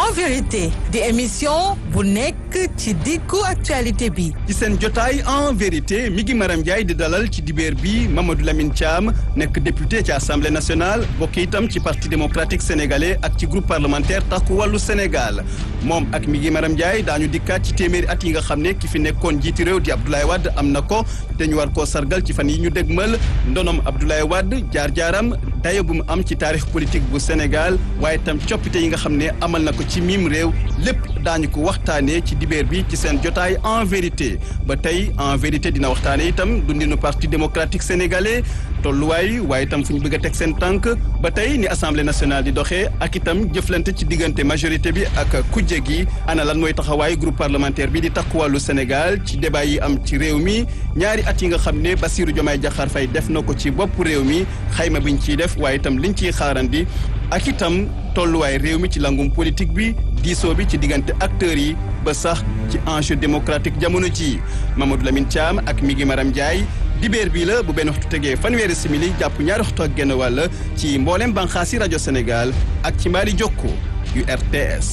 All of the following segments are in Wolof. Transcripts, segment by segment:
en vérité di émission bu nekk ci diggu actualité bi ci seen jotaay en vérité mi ngi Maram Ndiaye di dalal ci dibeer bi Mamadou Lamine Thiam nekk député ci assemblée nationale bokk itam ci parti démocratique sénégalais ak ci groupe parlementaire takku wàllu Sénégal moom ak mi ngi Maram Ndiaye daañu dikkaat ci téeméeri at yi nga xam ne ki fi nekkoon jiiti réew di Abdoulaye Wade am na ko te ñu war koo sargal ci fan yi ñu dégmal ndonom Abdoulaye Wade jaar-jaaram dayo bu mu am ci taarix politique bu Sénégal waaye itam coppite yi nga xam ne amal na ko ci mim réew lépp daañu ko waxtaanee ci dibeer bi ci seen jotaay en vérité ba tey en vérité dina waxtaane itam dundinu parti démocratique sénégalais tolluwaay waaye itam fu ñu bëgg a teg seen tànk ba tey ni assemblée nationale di doxee ak itam jëflante ci diggante majorité bi ak kujje gi ana lan mooy taxawaay groupe parlementaire bi di takku wàllu Sénégal ci débat yi am ci réew mi ñaari at yi nga xam ne Bassirou Diomaye Diakhar Faye def na ko ci bopp réew mi xayma biñ ciy def waaye itam liñ ciy xaarandi ak itam tolluwaay réew mi ci langum politique bi diisoo bi ci diggante acteurs yi ba sax ci enjeu démocratique jamono ji Mamadou Lamine Thiam ak mi ngi Maram Ndiaye dibeer bii la bu benn waxtu tegee fanweeri simili jàpp ñaari waxtu ak genn wàll ci mboolem banxaasi rajo Sénégal ak ci mbaari jokko yu RTS.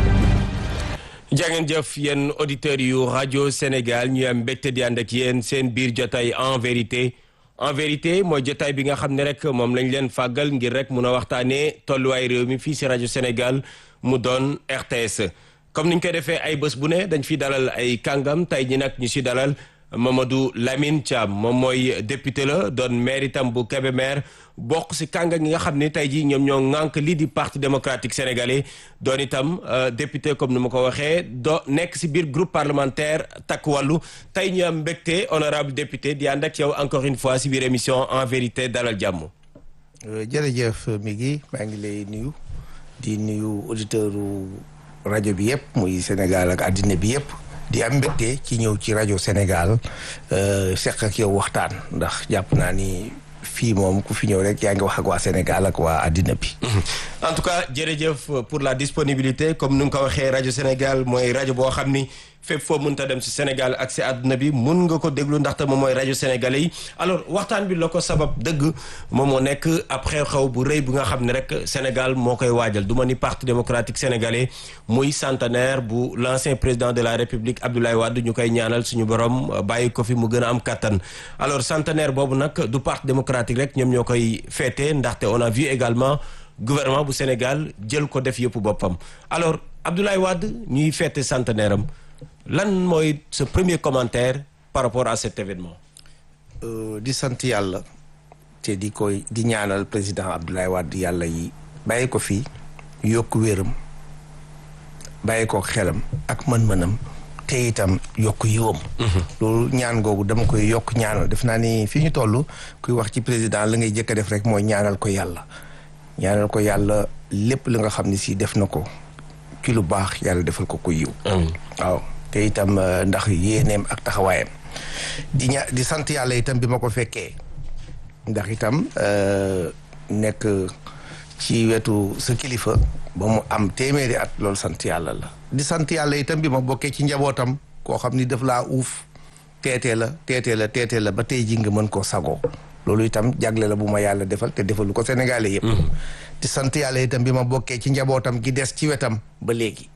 jàngeen jëf yéen auditeurs yu rajo Sénégal ñu am mbégte di ànd ak yéen seen biir jotaay en vérité. en vérité mooy jotaay bi nga xam ne rek moom lañ leen fàggal ngir rek mun a waxtaanee tolluwaay réew mi fii si rajo Sénégal mu doon RTS comme niñ koy defee ay bés bu ne dañ fi dalal ay kàngam tey ñi nag ñu si dalal Mamadou Lamine Thiam moom mooy député la doon maire itam bu Kébémer bokk si kàngam yi nga xam ne tey jii ñoom ñoo ŋànk lii di parti démocratique sénégalais doon itam député comme ni ma ko waxee do nekk si biir groupe parlementaire takk wàllu tey ñu am mbégte honorable député di ànd ak yow encore une fois si biir émission en vérité dalal jàmm. jërëjëf mi ngi maa ngi lay nuyu di nuyu auditeur rajo bi yëpp muy Sénégal ak àddina bi yëpp. di am mbégte ci ñëw ci rajo Sénégal seq ak yow waxtaan ndax jàpp naa ni fii moom ku fi ñëw rek yaa ngi wax ak waa Sénégal ak waa àddina bi. en tout cas jërëjëf pour la disponibilité comme ni nga ko waxee rajo Sénégal mooy rajo boo xam ni fépp foo mënta dem si Sénégal ak si àdduna bi mun nga ko déglu ndaxte moom mooy rajo sénégalais yi alors waxtaan bi la ko sabab dëgg moom moo nekk après xew bu rëy bu nga xam ne rek Sénégal moo koy waajal du ma ni parti démocratique sénégalais muy centenaire bu l'ancien président de la république Abdoulaye Wade ñu koy ñaanal suñu borom bàyyi ko fi mu gën a am kattan alors centenaire boobu nag du parti démocratique rek ñoom ñoo koy féete ndaxte on a vu également gouvernement bu Sénégal jël ko def yëpp boppam alors Abdoulaye Wade ñuy féete centenaire am lan mooy ce premier commentaire par rapport à cet événement. di sant yàlla te di koy di ñaanal président Abdoulaye Wade yàlla yi bàyyi ko fii yokk wéram bàyyi ko xelam ak mën-mënam te itam yokk yiwam. loolu ñaan googu dama koy yokk ñaanal def naa ni fi ñu toll kuy wax ci président la ngay jëkk a def rek mooy ñaanal ko yàlla. ñaanal ko yàlla lépp li nga xam ne si def na ko ci lu baax yàlla defal ko ko yiw. waaw. te itam ndax yéeneem ak taxawaayam di ña di sant yàlla itam bi ma ko fekkee ndax itam nekk ci wetu sa kilifa ba mu am téeméeri at loolu sant yàlla la di sant yàlla itam bi ma bokkee ci njabootam koo xam ni daf laa uuf teetee la teetee la teetee la ba tey ji nga mën koo sagoo loolu itam jagle la bu ma yàlla defal te defalu ko sénégalais yëpp di sant yàlla itam bi ma bokkee ci njabootam gi des ci wetam ba léegi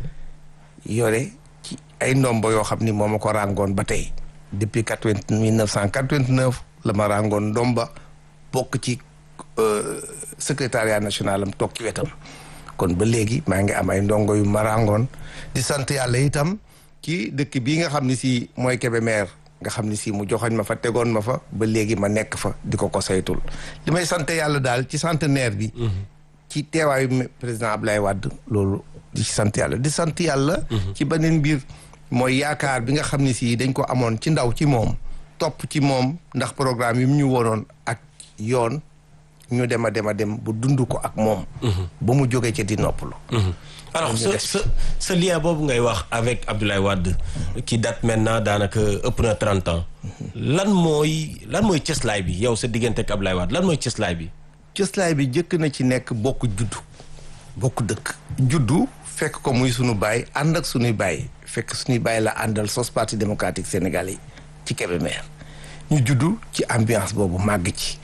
yore ci ay ndombo yoo xam ni moo ma ko ràngoon ba tey depuis quatre-vingt mille neuf cent quatre-vingt-neuf la ma ràngoon ndomba bokk ci secrétariat national am toog ci wetam kon ba léegi maa ngi am ay ndongo yu ma ràngoon di sant yàlla itam ci dëkk bii nga xam ni si mooy Kébémer nga xam ni si mu joxoñ ma fa tegoon ma fa ba léegi ma nekk fa di ko ko saytul li may sant yàlla daal ci centenaire bi ci teewaayu président Ablaye Wade loolu di sant yàlla di sant yàlla ci beneen mbir mooy yaakaar bi nga xam ne si dañ ko amoon ci ndaw ci moom topp ci moom ndax programme yi mu ñu wonoon ak yoon ñu dem a dem a dem bu dund ko ak moom ba mu jógee ci di noppalu alors ce ce ce lien boobu ngay wax avec Abdoulaye Wade qui date maintenant daanaka ëpp na trente ans lan mooy lan mooy cëslaay bi yow sa diggante ak Abdoulaye Wade lan mooy cëslaay bi cëslaay bi jëkk na ci nekk bokk juddu bokk dëkk juddu fekk ko muy sunu baay ànd ak sunuy baay fekk sunuy baay la àndal sos parti démocratique sénégalais ci Kébémer ñu juddu ci ambiance boobu màgg ci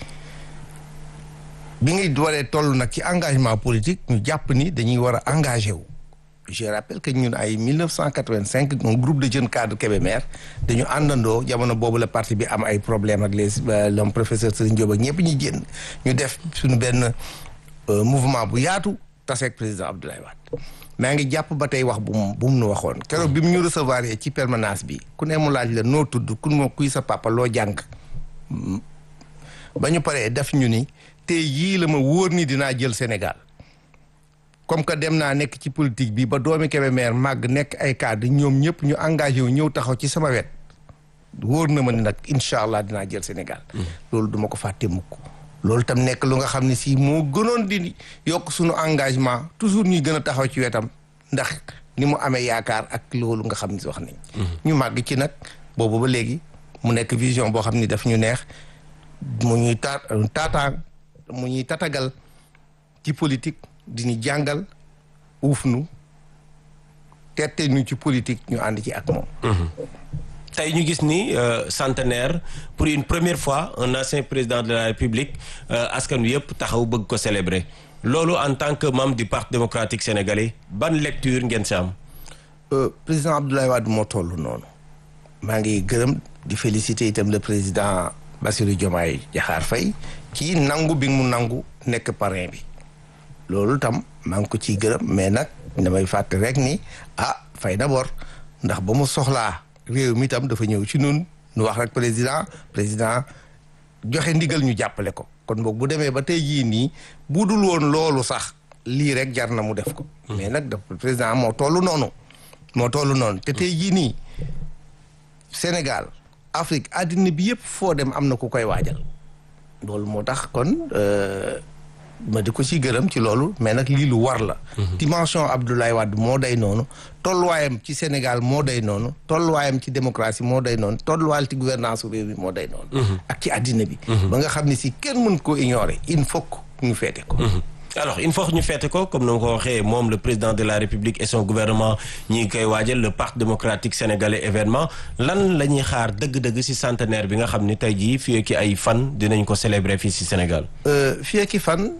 bi ngay waree toll nag ci engagement politique ñu jàpp ni dañuy war a engagé wu je rappelle que ñun ay 1985 un groupe de jeunes cadres Kébémer dañu àndandoo jamono boobu la parti bi am ay problème ak les l'homme professeur Serigne Diop ak ñëpp ñuy génn ñu def suñu benn mouvement bu yaatu taseeg président Abdoulaye Wade maa ngi jàpp ba tey wax bu mu bu mu nu waxoon keroog bi mu ñu recevoir ci permanence bi ku ne mu laaj la noo tudd ku ma kuy sa papa loo jàng ba ñu paree def ñu ni tey yii la ma wóor ni dinaa jël Sénégal comme que dem naa nekk ci politique bi ba doomi Kébémer màgg nekk ay cadre ñoom ñëpp ñu engagé wu ñëw taxaw ci sama wet wóor na ma ni nag incha allah dinaa jël Sénégal. loolu duma ko fàtte mukk loolu tam nekk lu nga xam ne si moo gënoon di yokk suñu engagement toujours ñuy gën a taxaw ci wetam ndax ni mu amee yaakaar ak loolu nga xam ni wax nañ. ñu màgg ci nag boobu ba léegi mu nekk vision boo xam ni daf ñu neex mu ñuy ta taataan mu ñuy tatagal ci politique. di ñu jàngal uuf nu tette ñu ci politique ñu ànd ci ak moom. tey ñu gis ni centenaire pour une première fois un ancien président de la république askan wi yëpp taxaw bëgg ko célébrer loolu en tant que membre du parti démocratique sénégalais ban lecture ngeen si am. président Abdoulaye Wade moo toll noonu. maa ngi gërëm di féliciter itam le président Bassirou Diomaye Diakhar Faye ci nangu bi mu nangu nekk parrain bi. loolu tam maa ngi ko ciy gërëm mais nag damay fàtte rek ni ah fay na bor ndax ba mu soxlaa réew mi tam dafa ñëw ci nun nu wax rek président président joxe ndigal ñu jàppale ko kon boog bu demee ba tey jii nii bu dul woon loolu sax lii rek jar na mu def ko. mais nag dafa président moo tollu noonu. moo tollu noonu te tey jii nii Sénégal Afrique àddina bi yëpp foo dem am na ku koy waajal loolu moo tax kon. ma di ko ci gërëm ci loolu mais nag lii lu war la. dimension Abdoulaye Wade moo day noonu tolluwaayam ci Sénégal moo day noonu tolluwaayam ci démocratie moo day noonu tolluwaayam ci gouvernance réew mi moo day noonu. ak ci àddina bi. ba nga xam ne si kenn mën koo ignorer il faut que ñu feete ko. alors il faut que ñu feete ko comme ni ma ko waxee moom le président de la république et son gouvernement ñi ngi koy waajal le parti démocratique sénégalais événement lan la ñuy xaar dëgg-dëgg ci centenaire bi nga xam ni tey jii fii ki ay fan dinañ ko célébrer fii ci Sénégal. fii ki fan.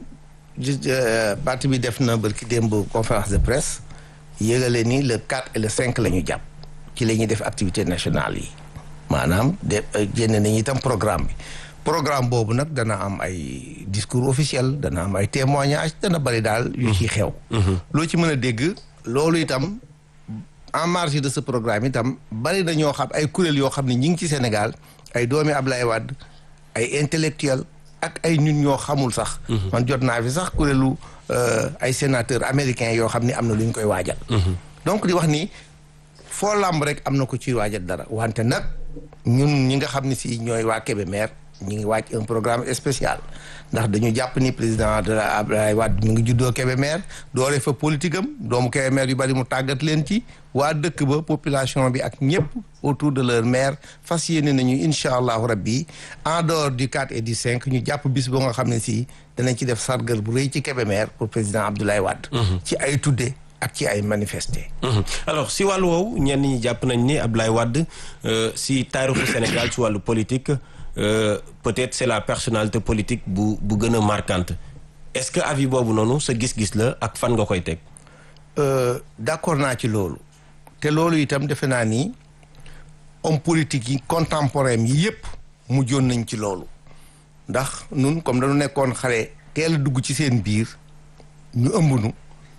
parti bi def na barki démb conférence de presse yëgale ni le 4 et le 5 la ñu jàpp ci la ñuy def activité nationale yi maanaam de génne nañu itam programme bi programme boobu nag dana am ay discours officiel dana am ay témoignages dana bari daal yu ci xew loo ci mën a dégg loolu itam en marge de ce programme itam bari na ñoo xam ay kuréel yoo xam ne ñi ngi ci Sénégal ay doomi Ablaye Wade ay intellectuel ak ay ñun ñoo xamul sax. man jot naa fi sax kuréelu ay sénateurs américains yoo xam ni am na lu ñu koy waajal. donc di wax ni foo làmb rek am na ko ci waajal dara wante nag ñun ñi nga xam ne si ñooy waa Kébémer ñu ngi waaj un programme spécial ndax dañu jàpp ni président de la Abdoulaye Wade mu ngi juddoo Kébémer doore fa politique am doomu Kébémer yu bari mu tàggat leen ci waa dëkk ba population bi ak ñëpp autour de leur maire fas yéene nañu incha allahu rabbi en dehors du 4 et du 5 ñu jàpp bis boo nga xam ne si danañ ci def sargal bu rëy ci Kébémer pour président Abdoulaye Wade. ci ay tudde ak ci ay manifester. alors si wàllu woowu ñenn ñi jàpp nañ ni Abdoulaye Wade si taarixu Sénégal ci wàllu politique. Euh, peut-être c'est la personnalité politique bu bu gën a marquante est-ce que avis boobu noonu sa gis-gis la ak fan nga koy teg. Euh, d'accord naa ci loolu te loolu itam defe naa ni homme politique yi contemporain yi yépp mujjoon nañ ci loolu ndax nun comme dañu nekkoon xale teel a dugg ci seen biir ñu ëmb nu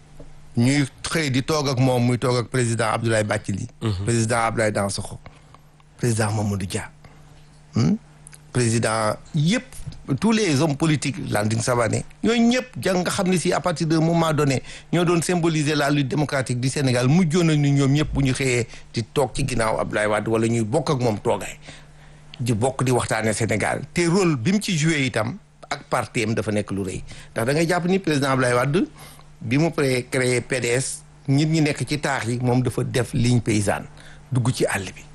ñuy xëy di toog ak moom muy toog ak président Abdoulaye Bathily. président Abdoulaye Dansokho président Mamadou Dia. Hmm? président yëpp tous les hommes politiques Landing Savané ñooñu ñëpp jàng nga xam ne si à partir d'un moment donné ñoo doon symboliser la lutte démocratique du Sénégal mujjoon nañu ñoom ñëpp bu ñu xëyee di toog ci ginnaaw Abdoulaye Wade wala ñuy bokk ak moom toogaay di bokk di waxtaanee Sénégal te rôle bi mu ci joué itam ak parti am dafa nekk lu rëy ndax da ngay jàpp ni président Abdoulaye Wade bi mu pré créé PDS nit ñi nekk ci taax yi moom dafa def ligne paysanne dugg ci àll bi.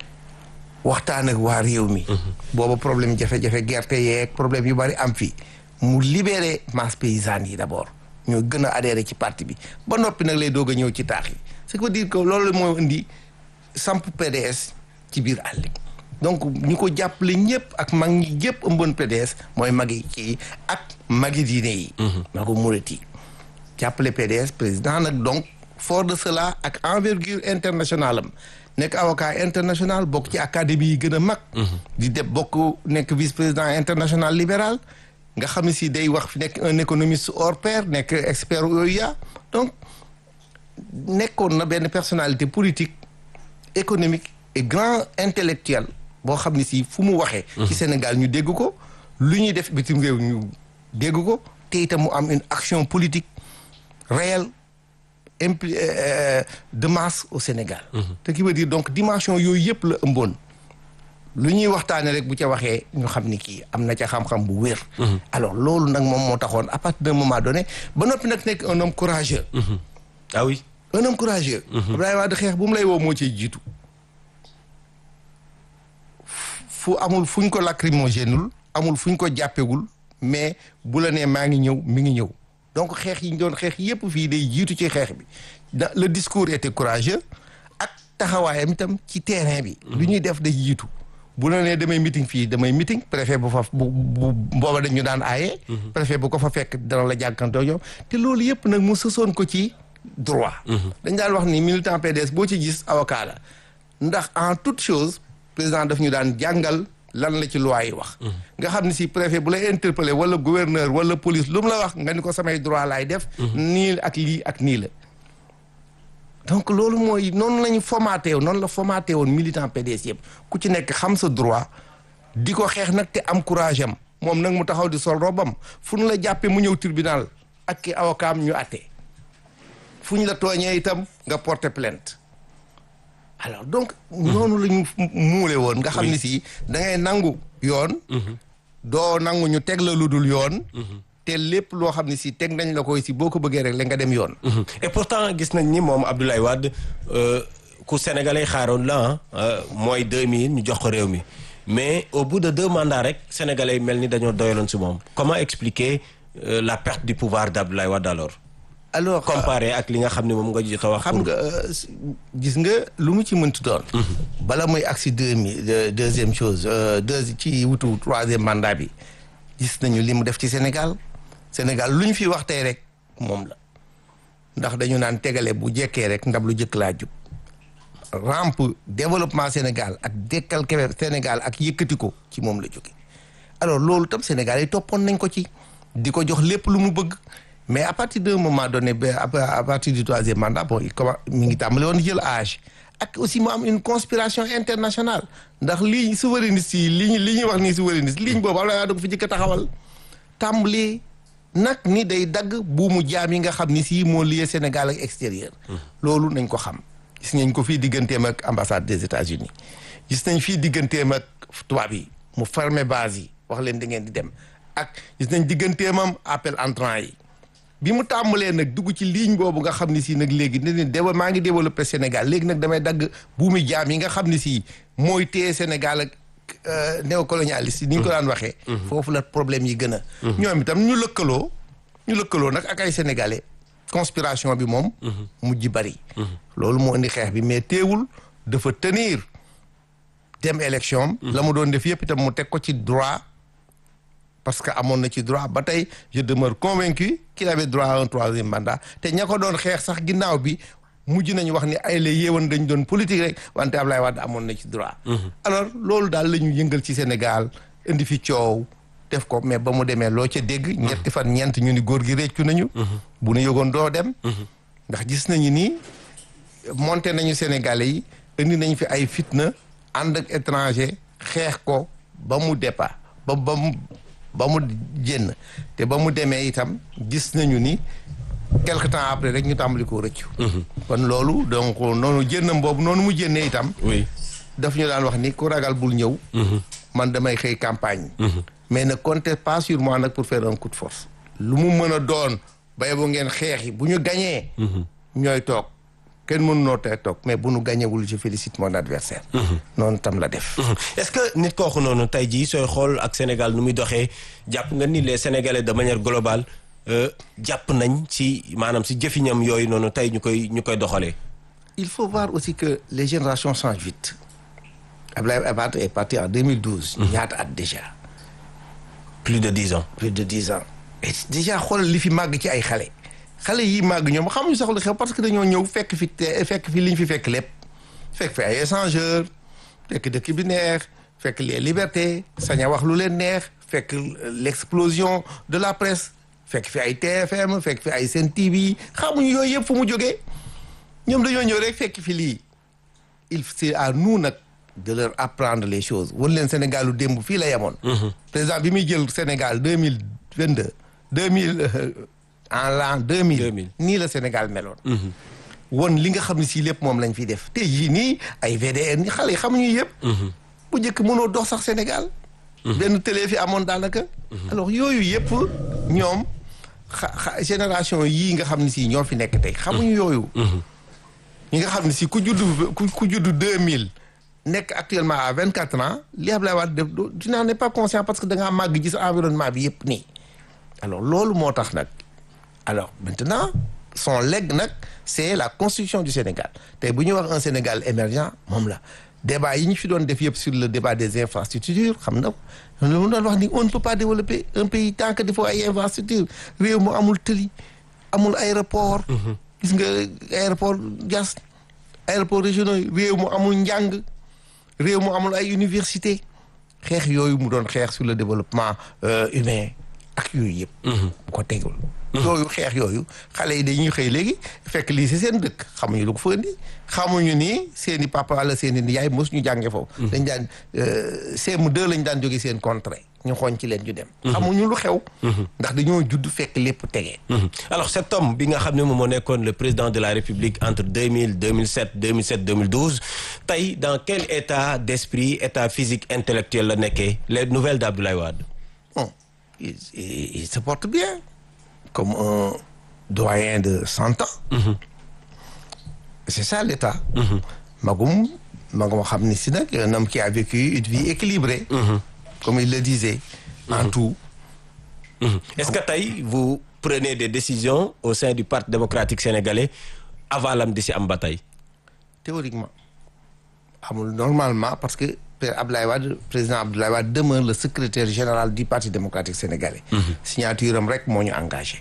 waxtaan ak waa réew mi. booba problème jafe-jafe gerte yeeg problème yu bari am fi mu libéré masse paysanne yi d'abord ñoo gën a adhéré ci parti bi ba noppi nag lay doog a ñëw ci taax yi ce qui veut dire que loolu moo indi samp PDS ci biir àll bi donc ñu ko jàppale ñëpp ak mag ñi yëpp ëmboon PDS mooy magi ci ak magi diine yi. magu murit yi jàppale PDS président nag donc fort de cela ak envergure internationale am nekk avocat international bokk ci académie yi gën a mag di def bokk nekk vice président international libéral nga xam ne si day wax nekk un économiste hors pair nekk expert OUA donc nekkoon na benn personnalité politique économique et grand intellectuel boo xam ne si fu mu waxee ci Sénégal ñu dégg ko lu ñuy def bitim réew ñu dégg ko te itam mu am une action politique réelle impli de masse au Sénégal te qui veut dire donc dimension yooyu yëpp la ëmboon lu ñuy waxtaane rek bu ca waxee ñu xam ni kii am na ca xam-xam bu wér alors loolu nag moom moo taxoon à partir d'un moment donné ba noppi nag nekk un homme courageux ah oui un homme courageux Abdoulaye Wade xeex bu mu lay woo moo ciy jiitu fu amul fuñ ko lacrymogénul amul fuñ ko jàppewul mais bu la nee maa ngi ñëw mi ngi ñëw donc xeex yi ñu doon xeex yépp fii day jiitu ci xeex bi da le discours était courageux ak taxawaayam itam ci terrain bi lu ñuy def day jiitu bu la nee damay meeting fii damay meeting préfet bu fa bu bu booba dañu daan aaye préfet bu ko fa fekk dana la jàkkantoo yow te loolu yépp nag mu sësoon ko ci droit dañ daan wax ni militant PDS boo ci gis avocat la ndax en toute chose président daf ñu daan jàngal lan la ci loi yi wax nga xam ne si préfet bu lay interpellé wala gouverneur wala police lu mu la wax nga ni ko samay droit laay def nii ak lii ak nii la donc loolu mooy noonu la ñu formaté woon noonu la formaté woon militant PDS yëpp ku ci nekk xam sa droit di ko xeex nag te am courage am moom nag mu taxaw di sol robam fu ñu la jàppee mu ñëw tribunal ak ki avocat am ñu àtte fu ñu la tooñee itam nga porter plainte alors donc noonu la ñu muule woon nga xam ne si da ngay nangu yoon doo nangu ñu teg la lu dul yoon te lépp loo xam ne si teg nañ la koy si boo ko bëggee rek la nga dem yoon et pourtant gis nañ ni moom Abdoulaye Wade ku sénégalais xaaroon la mooy 2000 ñu jox ko réew mi mais au bout de deux mandats rek sénégalais mel ni dañoo doyaloon si moom comment expliquer la perte du pouvoir d'Abdoulaye Wade alors alors comparé ak li nga xam ne moom nga jot a wax. xam nga gis nga lu mu ci mënti doon. bala muy agsi deux mille deuxième chose deux ci wutu troisième mandat bi gis nañu li mu def ci Sénégal Sénégal lu ñu fi wax tey rek moom la ndax dañu naan tegale bu jekkee rek ndab lu jëkk laa jub rampe développement Sénégal ak dekkal kebe Sénégal ak yëkkati ko ci moom la jóge alors loolu tam Sénégal yi toppoon nañ ko ci di ko jox lépp lu mu bëgg. mais à partir d'un moment donné ba à partir du troisième mandat bon il commence mi ngi tàmbali woon jël âge ak aussi mu am une conspiration internationale ndax lii souverainiste yi li ñu li ñuy wax nii souverainiste ligne boobu am na da ko fi jëkk a taxawal tàmbali nag ni day dagg buumu jaam yi nga xam ni si moo lié Sénégal ak extérieur loolu nañ ko xam gis nañ ko fii digganteem ak ambassade des États-Unis gis nañ fii digganteem ak tubaab yi mu fermer base yi wax leen da ngeen di dem ak gis nañ digganteemam appel entrant yi bi mu tàmbalee nag dugg ci ligne boobu nga xam ne si nag léegi ne ne déw maa ngi développé Sénégal léegi nag damay dagg buumi jaam yi nga xam ne si mooy téye Sénégal ak néocolonialiste yi ni ñu ko daan waxee foofu la problème yi gën a ñoom itam ñu lëkkaloo ñu lëkkaloo nag ak ay sénégalais conspiration bi moom mujj bari loolu moo indi xeex bi mais teewul dafa tenir dem élection la mu doon def yëpp itam mu teg ko ci droit parce que amoon na ci droit ba tey je demeure convaincu qu'il avait droit à un troisième mandat te ña ko doon xeex sax ginnaaw bi mujj nañu wax ni ay la yéewan dañ doon politique rek wante Ablaye Wade amoon na ci droit alors loolu daal la ñu yëngal ci Sénégal indi fi coow def ko mais ba mu demee loo ca dégg ñetti fan ñeent ñu ni góor gi réccu nañu bu nu yëgoon doo dem ndax gis nañu ni monté nañu Sénégalais yi indi nañ fi ay fitna ànd ak étranger xeex ko ba mu départ ba ba mu ba mu génn te ba mu demee itam gis nañu ni quelque temps après rek ñu tàmbali koo rëccu kon loolu donc noonu génnam boobu noonu mu génnee itam oui daf ñu daan wax ni ku ragal bul ñëw man damay xëy campagne mais ne comptez pas sur moi nag pour faire un coup de force lu mu mën a doon bay bu ngeen xeex yi bu ñu gañee ñooy toog kenn mënu noo tey toog mais bu nu gañewul je félicite mon adversaire noonu tam la def est-ce que nit kooku noonu tey jii sooy xool ak Sénégal nu muy doxee jàpp nga ni les Sénégalais de manière globale jàpp nañ ci maanaam si jëfiñam yooyu noonu tey ñu koy ñu koy doxalee. il faut voir aussi que les générations changent vite Abdoulaye Wade est parti en 2012 ñaata at déjà plus de dix ans. plus de dix ans et déjà xoolal li fi màgg ci ay xale xale yi màgg ñoom xamuñu sax lu xew parce que dañoo ñëw fekk fi te fekk fi li ñu fi fekk lépp fekk fi ay échangeur fekk dëkk bi neex fekk les libertés sañ a wax lu leen neex fekk l'explosion de la presse fekk fi ay TFM fekk fi ay Sen TV xamuñu yooyu yëpp fu mu jógee ñoom dañoo ñëw rek fekk fi lii il c'est à nous nag de leur apprendre les choses wan leen Sénégal lu démb fii la yemoon président bi muy jël Sénégal deux mille vingt deux deux mille en l'an deux mille 2000. nii la Sénégal meloon won li nga xam ne si lépp moom lañ fiy def tey jii nii ay VDN ni xale yi xamuñu yëpp bu njëkk mënoo dox sax Sénégal benn télé fi amoon daanaka alors yooyu yëpp ñoom xa xa génération yii nga xam ne si ñoo fi nekk tey xamuñu yooyu ñi nga xam ne si ku juddu ku ku juddu deux mille nekk actuellement à vingt quatre ans li Ablaye Wade def doo- tu n'en es pas conscient parce que da ngaa màgg gis environnement bi yëpp nii alors loolu moo tax nag alors maintenant son legs nag c'est la construction du Sénégal tey bu ñuy wax un Sénégal émergent moom la débat yi ñu fi doon def yëpp sur le débat des infrastructures xam na lu mu doon wax ni on ne peut pas développer un pays tant que dafa ay infrastructures réew mu amul tëli amul aéroport gis nga aéroport jas aéroport régionaux yi réew mu amul njàng réew mu amul ay université xeex yooyu mu doon xeex sur le développement euh, humain ak yooyu yëpp bu ko tegul yooyu xeex yooyu xale yi dañuy xëy léegi fekk lii si seen dëkk xamuñu lu ko fa indi xamuñu ni seen i papa wala seen i yaay mos ñu jànge foofu dañ daan CM2 lañ daan jóge seen contrée ñu xooñ ci leen ñu dem xamuñu lu xew ndax dañoo judd fekk lépp tegee Mhm. alors cet homme bi nga xam ne moom moo nekkoon le président de la République entre 2000 2007 2007 2012 tey dans quel état d'esprit état physique intellectuel la nekkee les nouvelles d'Abdoulaye Wade bon il, il, il se porte bien comme un doyen de cent ans c'est ça l'état magum magum xam ni si nag un homme qui a vécu une vie équilibrée comme il le disait en tout Mhm. est-ce que tey vous prenez des décisions au sein du Parti démocratique sénégalais avalam di si am ba tey théoriquement amul normalement parce que Père Abdoulaye Wade président Abdoulaye Wade demeure le secrétaire général du Parti démocratique sénégalais signature am rek moo ñu engagé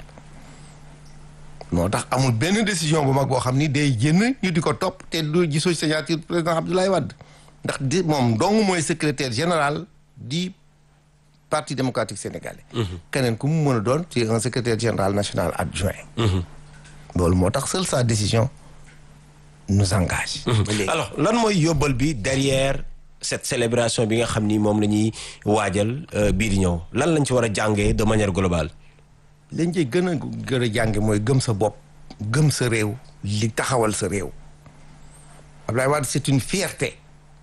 moo tax amul benn décision bu mag boo xam ni day génn ñu di ko topp te du gisoo signature président Abdoulaye Wade ndax di moom dong mooy secrétaire général du Parti démocratique sénégalais keneen ku mu mën a doon c'est un secrétaire général national adjoint loolu moo tax seule sa décision nous engage ba léegi. alors lan mooy yóbbal bi derrière cette célébration bi nga xam ni moom la ñuy waajal euh, bii di ñëw lan lañ ci war a jàngee de manière globale lañ ci gën a gën a jànge mooy gëm sa bopp gëm sa réew li taxawal sa réew Abdoulaye Wade c'est une fierté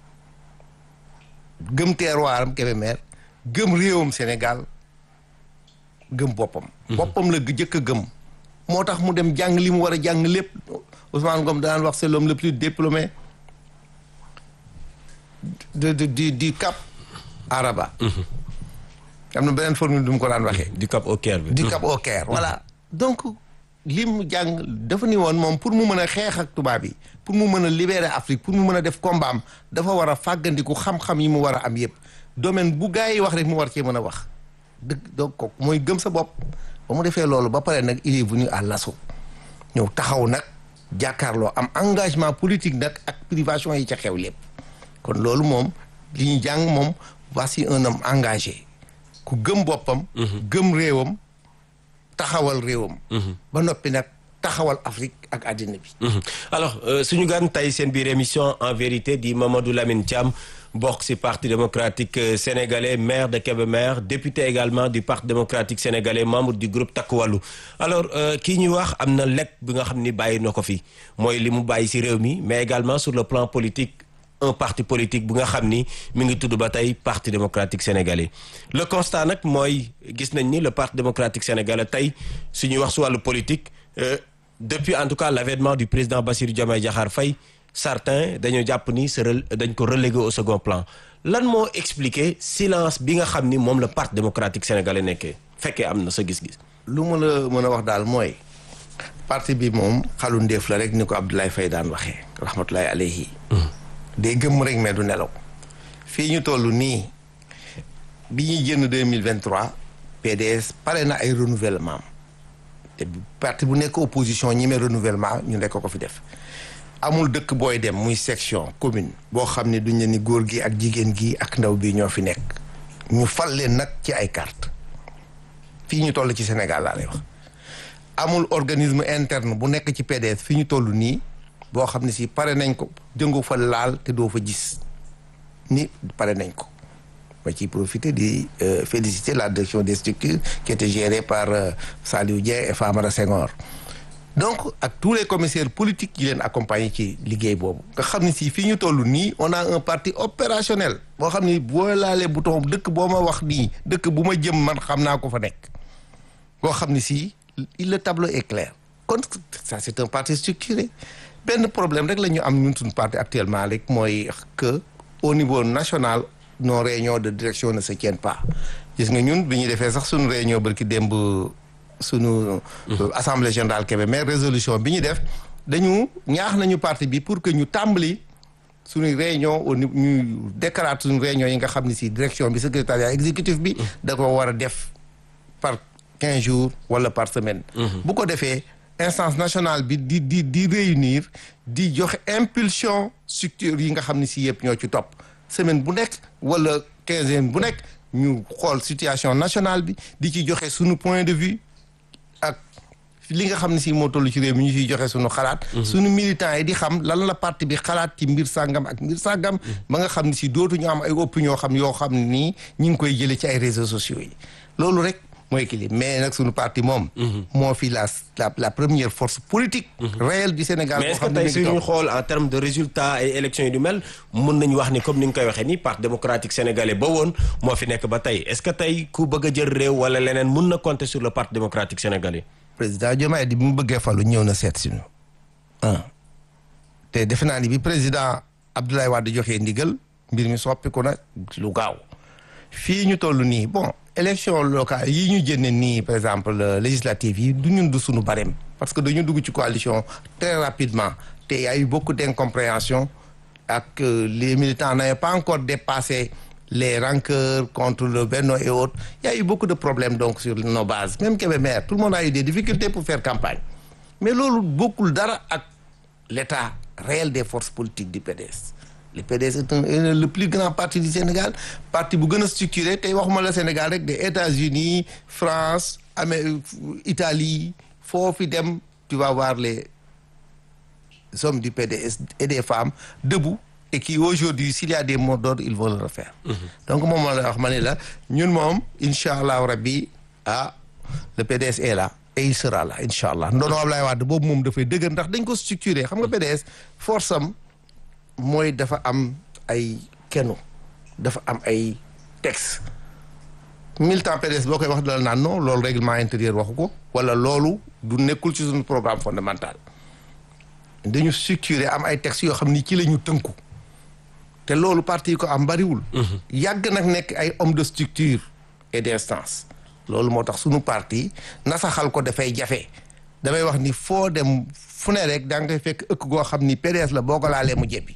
gëm terroiram Kébémer gëm réewam Sénégal gëm boppam boppam la jëkk a gëm moo tax mu dem jàng li mu war a jàng lépp Ousmane Ngom daan wax c'est l'homme le plus diplômé de de du du Cap Araba am na beneen formule du mu ko daan waxee du Cap au Caire bi du Cap au Caire voilà donc li mu jàng dafa ni woon moom pour mu mën a xeex ak tubaab yi pour mu mën a libérer Afrique pour mu mën a def combat am dafa war a fàggandiku xam-xam yi mu war a am yëpp domaine bu gars yi wax rek mu war cee mën a wax dëgg donc kooku mooy gëm sa bopp ba mu defee loolu ba pare nag il est venu à l'assaut ñëw taxaw nag jàkkaarloo am engagement politique nag ak privation yi ca xew lépp kon loolu moom li ñu jàng moom voici un homme engagé ku gëm boppam gëm réewam taxawal réewam ba noppi nag taxawal Afrique ak àddina bi Mhm. alors euh, suñu gan tey seen biir émission en vérité di Mamadou Lamine Thiam bokk ci parti démocratique euh, sénégalais maire de Kébémer député également du parti démocratique sénégalais membre du groupe Takku Wallu alors euh, kii ñuy wax am na lekk bi nga xam ni bàyyi na ko fi mooy li mu bàyyi ci réew mi mais également sur le plan politique un parti politique bu nga xam ni mi ngi tudd ba tey parti démocratique sénégalais le constat nag mooy gis nañ ni le parti démocratique sénégalais tey suñuy wax ci wàllu politique euh, depuis en tout cas l'avènement du président Bassirou Diomaye Diakhar Faye certains dañoo jàpp ni se rel- dañ ko relégué au second plan lan moo expliquer silence bi nga xam ni moom le parti démocratique sénégalais nekkee fekkee am na sa gis-gis. lu ma la mën a wax daal mooy parti bi moom xalu ndéef la rek ni ko Abdoulaye Faye daan waxee rahmatullahi alayhi day gëmm rek mais du nelaw fii ñu toll nii bi ñuy génn deux mille vingt trois PDS pare na ay renouvellement te parti bu nekk opposition ñi mee renouvellement ñu nekk ko fi def amul dëkk booy dem muy section commune boo xam ne duñ ne ni góor gi ak jigéen gi ak ndaw bi ñoo fi nekk ñu fal leen nag ci ay carte fii ñu toll ci Sénégal laa lay wax amul organisme interne bu nekk ci PDS fii ñu toll nii boo xam ne si pare nañ ko jëngu fa laal te doo fa gis ni pare nañ ko ma ciy profiter di féliciter la direction des structures qui était gérée par Saliou Dieng et Famara Senghor donc ak tous les commissaires politiques yi leen accompagner ci liggéey boobu nga xam ne si fii ñu toll nii on a un parti opérationnel boo xam ni boo laalee bouton dëkk boo ma wax nii dëkk bu ma jëm man xam naa ko fa nekk boo xam ne si le tableau est clair kon ça c'est un parti structuré benn problème rek la ñu am ñun suñu parti actuellement rek mooy que au niveau national nos réunions de direction ne se tiennent pas gis nga ñun bi ñu defee sax suñu réunion barki démb suñu assemblée générale Kébémer résolution bi ñu def dañu ñaax nañu parti bi pour que ñu tàmbali suñu réunion au niveau ñu déclarate suñu réunion yi nga xam ne si direction bi secrétariat exécutif bi da ko war a def par quinze jours wala par semaine bu ko defee instance nationale bi di di di réunir di joxe impulsion structure yi nga xam ne si yëpp ñoo ci topp semaine bu nekk wala quinzaine bu nekk ñu xool situation nationale bi di ci joxe suñu point de vue ak li nga xam ne si moo toll ci réew mi ñu ciy joxe suñu xalaat suñu militants yi di xam lan la parti bi xalaat ci mbir sàngam ak mbir sàngam ba nga xam ne si dootuñu am ay opinion xam yoo xam ne nii ñu ngi koy jëlee ci ay réseaux sociaux yi loolu rek mooy équilibre mais nag suñu parti moom moo fi la la la première force politique réelle du Sénégal mais est-ce que tey suñu xool en termes de résultats ay élections yi du mel mun nañu wax ni comme ni nga koy waxee ni parti démocratique sénégalais ba woon moo fi nekk ba tey est-ce que tey ku bëgg a jël réew wala leneen mun na compter sur le parti démocratique sénégalais président Diomaye di bi mu bëggee falu ñëw na seet siñu un te defe naa ni bi président Abdoulaye Wade joxee ndigal mbir mi soppiku na lu gaaw fii ñu toll nii bon élection locale yi ñu jënne nii par exemple législative yi du ñun du suñu barème parce que dañu dugg ci coalition très rapidement te y a eu beaucoup d'incompréhension ak les militants n'avaient pas encore dépassé les rancœurs contre le Benno et autres il y a eu beaucoup de problèmes donc sur nos bases même Kébémer tout le monde a eu des difficultés pour faire campagne mais loolu bokkul dara ak l'état réel des forces politiques du PDS le PDS est un est le plus grand parti du Sénégal parti bu gën a structuré tey waxuma la Sénégal rek des États-Unis France Amérique Italie foofu dem tu vas voir les hommes du PDS et des femmes debout et qui aujourd'hui s'il y a des mots d'ordre ils vont le refaire donc moom la wax ma ne la ñun moom incha allahu rabbi ah le PDS est là et il sera là incha allah ndono Ablaye Wade boobu moom dafay dëgër ndax dañ ko structuré xam nga PDS force am mooy dafa am ay kenu dafa am ay texte militant PDS boo koy wax dala naan non loolu règlement intérieur waxu ko wala loolu du nekkul ci suñu programme fondamental dañu structuré am ay textes yoo xam ni ci la ñu tënku te loolu parti yi ko am bariwul yàgg nag nekk ay homme de structure et d'instance loolu moo tax suñu parti nasaxal ko dafay jafe damay wax ni foo dem fu ne rek daa nga koy fekk ëkk goo xam ni PDS la boo ko laalee mu jebbi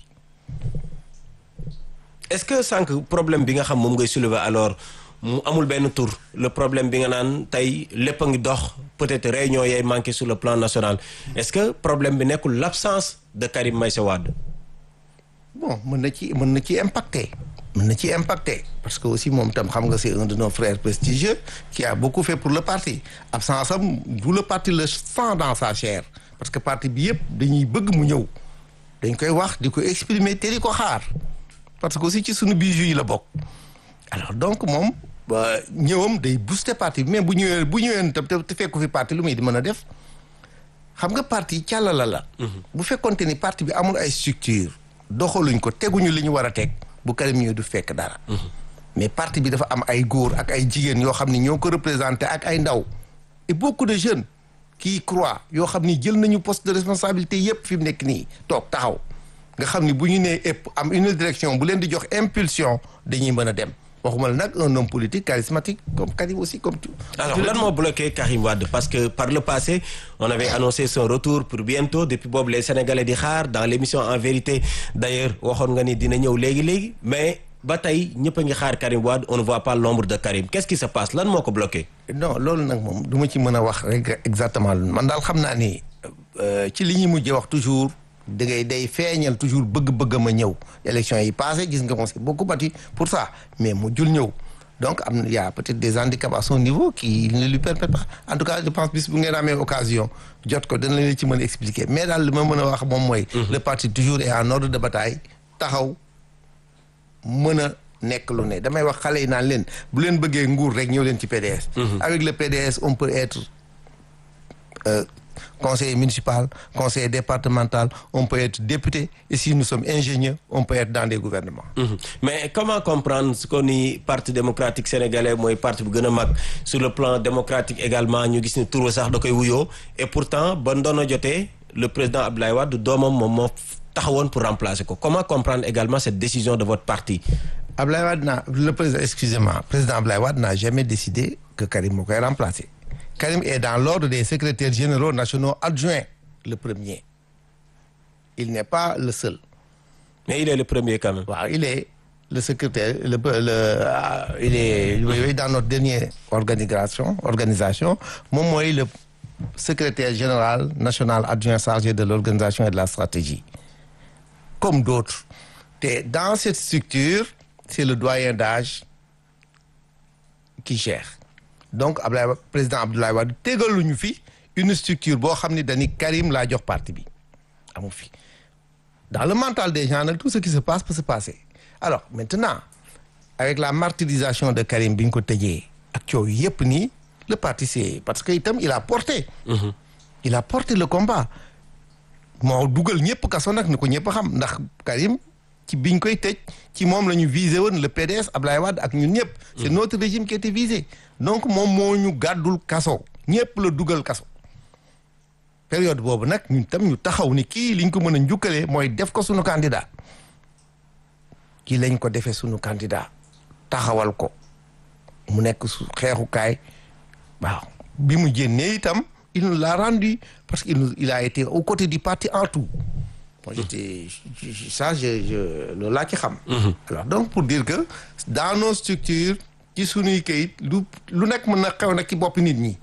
est-ce que sànq problème bi nga xam moom ngay soulever alors mu amul benn tour le problème bi nga naan tey lépp a ngi dox peut-être réunion yay manqué sur le plan national est-ce que problème bi nekkul l'absence de Karim Meïssa Wade bon mën na ci mën na ci impacté mën na ci impacté parce que aussi moom tam xam nga c'est un de nos frères prestigieux qui a beaucoup fait pour le parti absence am du le parti le sent dans sa chair parce que parti bi yëpp dañuy bëgg mu ñëw dañ koy wax di ko exprimer te di ko xaar parce que aussi ci suñu bijou yi la bokk alors donc moom ba ñëwam day booster parti bi mais bu ñëwee bu ñëwee tam te fekku fi parti lu muy di mën a def xam nga parti càllala la bu fekkonte ni parti bi amul ay structure doxaluñ ko teguñu li ñu war a teg bu Karim ñëwee du fekk dara mais parti bi dafa am ay góor ak ay jigéen yoo xam ni ñoo ko représenté ak ay ndaw et beaucoup de jeunes qui croient yoo xam ni jël nañu poste de responsabilité yépp fi mu nekk nii toog taxaw nga xam ni bu ñu nee ëpp am une direction bu leen di jox impulsion dañuy mën a dem waxuma la nag un homme politique charismatique comme Karim aussi comme tout. alors lan moo bloqué Karim Wade parce que par le passé on avait annoncé son retour pour bientôt depuis boobu les Sénégalais di xaar dans l'émission en vérité d'ailleurs waxoon nga ni dina ñëw léegi léegi mais ba tey ñëpp a ngi xaar Karim Wade on ne voit pas l'ombre de Karim qu'est-ce qui se passe lan moo ko bloqué. non loolu nag moom du ma ci mën a wax rek exactement man daal xam naa ni ci li ñuy mujjee wax toujours da ngay day feeñal toujours bëgg-bëgg ma ñëw élection yi passé gis nga on s'est beaucoup battu pour ça mais mu jul ñëw donc am na y a peut-être des handicaps à son niveau qui ne lui permettent pas en tout cas je pense bis bu ngeen amee occasion jot ko dana leen ci mën a expliquer mais daal li ma mën a wax moom mooy. le parti toujours est en ordre de bataille taxaw mën a nekk lu ne damay wax xale yi naan leen bu leen bëggee nguur rek ñëw leen ci PDS. avec le PDS on peut être euh, conseiller municipal conseiller départemental on peut être député et si nous sommes ingénieurs on peut être dans des gouvernements. Mhm. mais comment comprendre ce qu'on ni parti démocratique sénégalais mooy parti bu gën a mag sur le plan démocratique également ñu gis ni turu sax da koy wuyoo et pourtant ba ndono jotee le président Abdoulaye Wade doomam moom moo taxawoon pour remplacer ko comment comprendre également cette décision de votre parti. Abdoulaye Wade n'a le président excusez-moi président Abdoulaye Wade n'a jamais décidé que Karim moo koy remplacer Karim est dans l'ordre des secrétaires généraux nationaux adjoints le premier il n'est pas le seul mais il est le premier quand même. waaw il est le secrétaire le le ah, il est oui, dans notre dernière organisation organisation moom mooy le secrétaire général national adjoint chargé de l'organisation et de la stratégie comme d'autres te dans cette structure c'est le doyen d'âge qui gère donc Abdoulaye Wade président Abdoulaye Wade tegaluñu fi une structure boo xam ne dañu Karim laa jox parti bi amu fi dans le mental des gens nag tout ce qui se passe peut se passer alors maintenant avec la martyrisation de Karim bi ñu ko tëjee ak coow yépp nii le parti c'est parce que itam il a porté il a porté le combat moo dugal ñëpp kaso nag ni ko ñëpp xam ndax Karim ci biñ koy tëj ci moom la ñu visé woon le PDS Ablaye Wade ak ñun ñëpp c'est notre régime qui était visé donc moom moo ñu gàddul kaso ñëpp la dugal kaso période boobu nag ñun tam ñu taxaw ni kii liñ ko mën a njukkalee mooy def ko sunu candidat kii lañ ko defee sunu candidat taxawal ko mu nekk su xeexukaay waaw bi mu génnee itam il nous l'a rendu parce qu'il nous il a été aux côtés du parti en tout moi j'étais ça je je loolu laa ci xam alors donc pour dire que dans nos structures ci sunuy kayit lu lu nekk mën na xew nag ci bopp nit ñi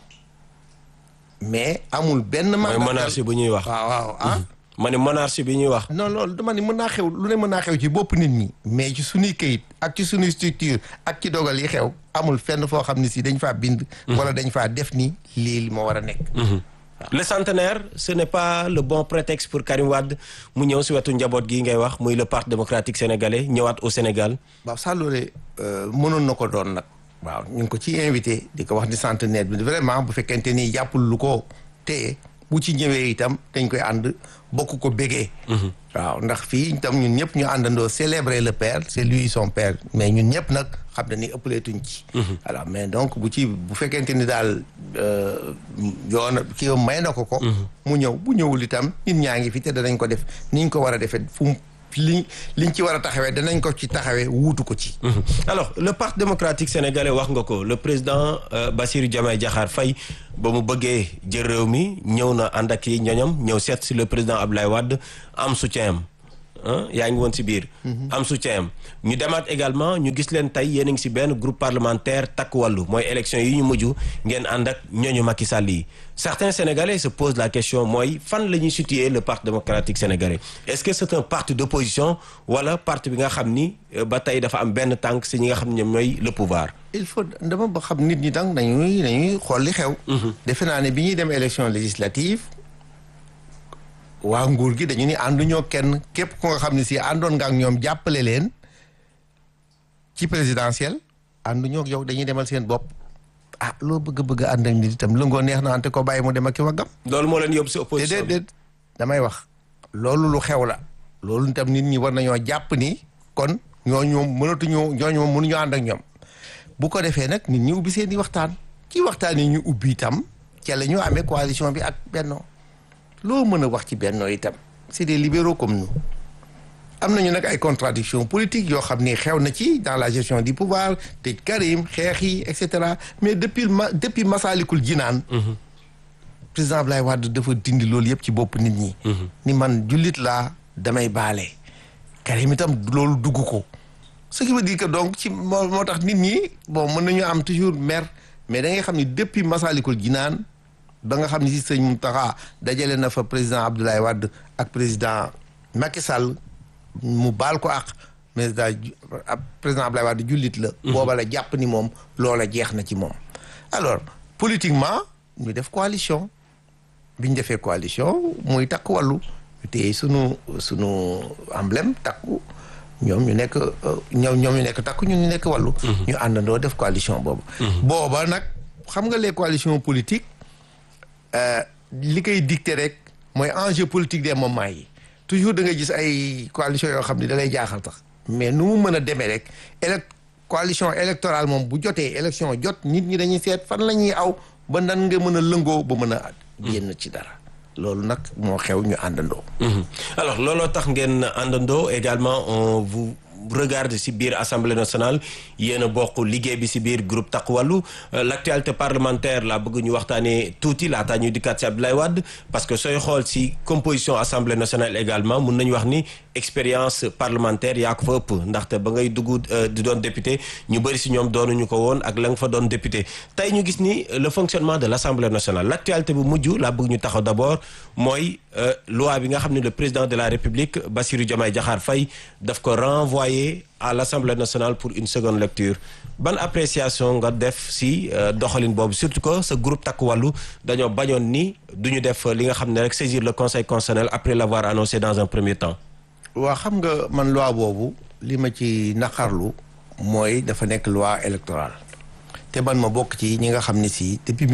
mais amul benn mooy monarchie bu ñuy wax. waaw waaw ah ma ne monarchie bi ñuy wax. non loolu dama ni mën naa xew lu ne mën naa xew ci bopp nit ñi mais ci sunuy kayit ak ci sunuy structure ak ci dogal yi xew amul fenn foo xam ne si dañ faa bind wala dañ faa def ni lii moo war a nekk le centenaire ce n'est pas le bon prétexte pour Karim Wade mu ñëw si wetu njaboot gi ngay wax muy le parti démocratique sénégalais ñëwaat au Sénégal. waaw ça loolee mënoon na ko doon nag waaw ñu ngi ko ci invité di ko wax ni centenaire bi vraiment bu fekkente ni jàppul lu ko téye bu ci ñëwee itam dañ koy ànd bokk ko bégee waaw ndax fii itam ñun ñëpp ñu àndandoo célébrer le père c'est lui son père mais ñun ñëpp nag xam na ni ëppaleetuñ ci alors mais donc bu ci bu fekkente ni daal yoon kii may na ko ko mu ñëw bu ñëwul itam nit ñaa ngi fi te danañ ko def ni ñu ko war a defee fu mu li liñ ci war a taxawee danañ ko ci taxawee wuutu ko ci alors le parti démocratique sénégalais wax nga ko le président euh, Bassirou Diomaye Diakhar Faye ba mu bëggee jël réew mi ñëw na ànd ak yi ñoñom ñëw seet si le président Abdoulaye Wade am soutien am yaa ngi woon si biir am soutien am ñu demaat également ñu gis leen tey yéen a ngi si benn groupe parlementaire takk wàllu mooy élection yi ñu mujj ngeen ànd ak ñooñu Macky Sall yi certains sénégalais se posent la question mooy fan la ñuy situer le parti démocratique sénégalais est-ce que c'est un parti d'opposition wala parti bi nga xam ni ba tey dafa am benn tànk si ñi nga xam ne ñoom ñooy le pouvoir il faut dama ba xam nit ñi tam dañuy dañuy xool li xew defe naa ne bi ñuy dem élection législative waa nguur gi dañu ni ànduñoo kenn képp ku nga xam ne si àndoon nga ak ñoom jàppale leen ci présidentielle ànduñoo ak yow dañuy demal seen bopp ah loo bëgg bëgg ànd ak nit itam lëngoo neex na ante ko bàyyi mu dem ak ki waggam loolu moo leen yóbbu si opposition déedéet déet damay wax loolu lu xew la loolu itam nit ñi war nañoo jàpp ni kon ñooñu moom mënatuñoo ñooñu moom mënuñoo ànd ak ñoom bu ko defee nag nit ñi ubbi seen i waxtaan ci waxtaan yi ñu ubbi itam ca la ñu amee coalition bi ak Benno loo mën a wax ci Benno itam c'est des libéraux comme nous am nañu nag ay contradictions politiques yoo xam ni xew na ci dans la gestion du pouvoir tëj Karim xeex yi et cetera mais depuis ma depuis Masalikul Jinaan président Abdoulaye Wade dafa dindi loolu yëpp ci bopp nit ñi. ni man jullit laa damay baale. Karim itam loolu dugg ko ce qui veut dire que donc ci moo moo tax nit ñi bon mën nañu am toujours mer mais da ngay xam ni depuis Masalikul Jinaan ba nga xam ni si sëñ Mountakha dajale na fa président Abdoulaye Wade ak président Macky Sall mu baal ko ak président président Abdoulaye Wade jullit la. booba la jàpp ni moom loola jeex na ci moom. alors politiquement ñu def coalition bi ñu defee coalition muy takk wàllu ñu téye sunu sunu emblème takku. ñoom ñu nekk ñoom ñoom ñu nekk takku ñun ñu nekk wàllu. ñu àndandoo def coalition boobu. booba nag xam nga les coalitions politiques li koy dicté rek mooy enjeu politique des moments yi toujours da ngay gis ay coalition yoo xam ne da lay jaaxal tax mais nu mu mën a demee rek élect coalition électorale moom bu jotee élection jot nit ñi dañuy seet fan la ñuy aw ba nan nga mën a lëngoo ba mën a génn ci dara. loolu nag moo xew ñu àndandoo. alors looloo tax ngeen àndandoo également on vous regarde ci biir assemblée nationale yéen a bokk liggéey bi ci biir groupe Takku Wallu l'actualité parlementaire la bëgg ñu waxtaanee tuuti laataa ñuy dikkaat ci Abdoulaye Wade parce que sooy xool ci composition assemblée nationale également mun nañu wax ni expérience parlementaire yaa ko fa ëpp ndaxte ba ngay dugg di doon député ñu bëri ci ñoom doonuñu ko woon ak la nga fa doon député tey ñu gis ni le fonctionnement de l'assemblée nationale l'actualité bu mujj la bëgg ñu taxaw d'abord mooy loi bi nga xam ne le président de la république Bassirou Diomaye Diakhar Faye daf ko renvoyer à l'assemblée nationale pour une seconde lecture ban appréciation nga def ci doxalin boobu surtout que ce groupe Takku Wallu dañoo bañoon ni duñu def li nga xam ne rek saisir le conseil constitutionnel après l'avoir annoncé dans un premier temps waa xam nga man loi boobu li ma ci naqarlu mooy dafa nekk loi électorale te man ma bokk ci ñi nga xam ne si depuis